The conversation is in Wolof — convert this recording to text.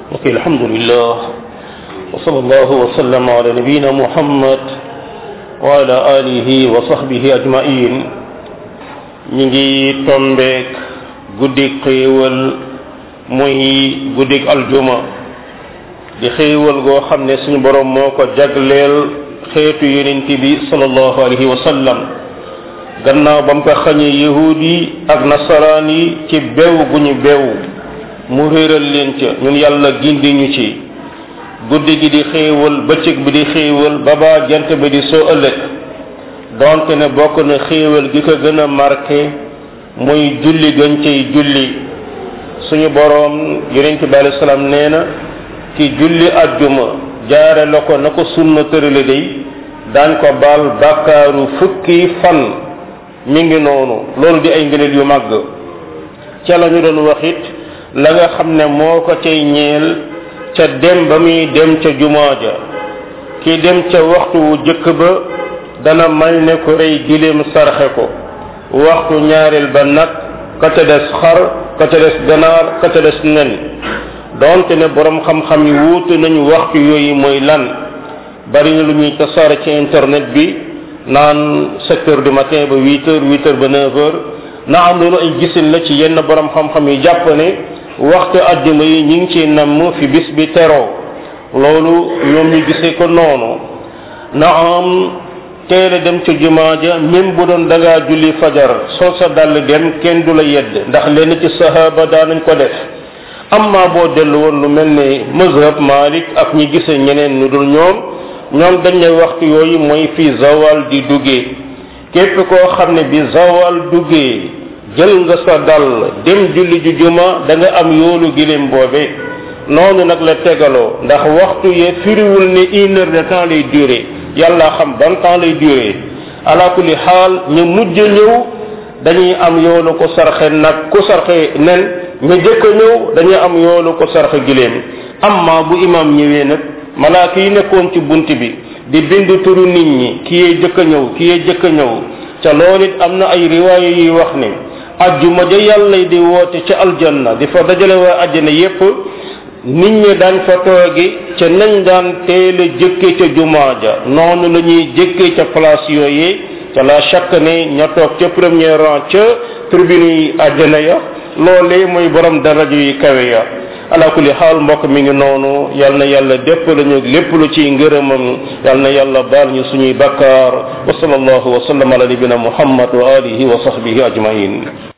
ok alhamdulillah wa sallallahu wa sallam ala nabiyina muhammad wa ala alihi wa sahbihi ajmain ñi ngi tombeek guddik xéewal muy guddik aljuma di xéewal goo xam ne suñu borom moo ko jagleel xeetu yonent bi sallallahu alayhi wa sallam gannaaw ba mu ko xañee yahud yi ak nasaraan yi ci bew gu ñu bew mu réeral leen ca ñun yàlla gindi ñu ci guddi gi di xéewal bëccëg bi di xéewal ba baa jant bi di soo ëllëg donte ne bokk na xéewal gi ko gën a marqué muy julli gën cay julli suñu boroom yonent bi alei salaam nee na ki julli ajjuma jaare la ko na ko sunna tërale day daañ ko baal bàkkaaru fukki fan mi ngi noonu loolu di ay ngëneel yu màgg ca la ñu doon wax it la nga xam ne moo ko cay ñeel ca dem ba muy dem ca jumaa ja ki dem ca waxtu wu jëkk ba dana may ne ko rey giléem sarxe ko waxtu ñaareel ba nag ka ca des xar ka ca des ganaar ka ca des nen donte ne borom xam-xam yi wuute nañu waxtu yooyu mooy lan bari na lu ñuy tasaare ci internet bi naan sept heures du matin ba huit heures huit heures ba neuf heures na am loolu ay gisin la ci yenn borom xam-xam yi jàpp ne waxtu àjjuma yi ñu ngi ci namm fi bis bi teroo loolu ñoom ñu gisee ko noonu na am teel a dem ca jumaa ja même bu doon da ngaa julli fajar soo sa dàll dem kenn du la yedd ndax lenn ci sahaba daanañ ko def amma boo dellu woon lu mel ne mazhab malik ak ñi gisee ñeneen ñu dul ñoom ñoom dañ ne waxtu yooyu mooy fi zawal di duggee képp koo xam ne bi zawal duggee jël nga sa dal dem julli ju juma da nga am yoolu giléem boobe noonu nag la tegaloo ndax waxtu ye firiwul ne une heure de temps lay durer yàlla xam ban temps lay durer ala kulli xaal ñu mujj ñëw dañuy am yoolu ko sarxe nag ku sarxe nen ñu jëkk a ñëw dañuy am yoolu ko sarxe giléem amma bu imam ñëwee nag malaaka yi nekkoon ci bunt bi di bind turu nit ñi ki yee jëkk a ñëw ki yee jëkk a ñëw ca loolu it am na ay riwaaya yuy wax ne ajjuma ja yàlla di woote ca aljanna di fa dajale waa ajjana yépp nit ñi daan fa toogi ca nañ daan teel a jëkke ca jumaa ja noonu la ñuy jëkke ca place yooyee ca la chaque ne ña toog ca premier rang ca tribune yi ajjana ya loolee mooy borom darajo yi kawe ya ala kulli xaal mbokk mi ngi noonu yal na yàlla dépp lañu lépp lu ciy ngërëmam yal na yàlla baal ñu suñuy bakkaar wa sallallahu wa sallam ala nabina muhammad wa alihi wa sahbihi ajmain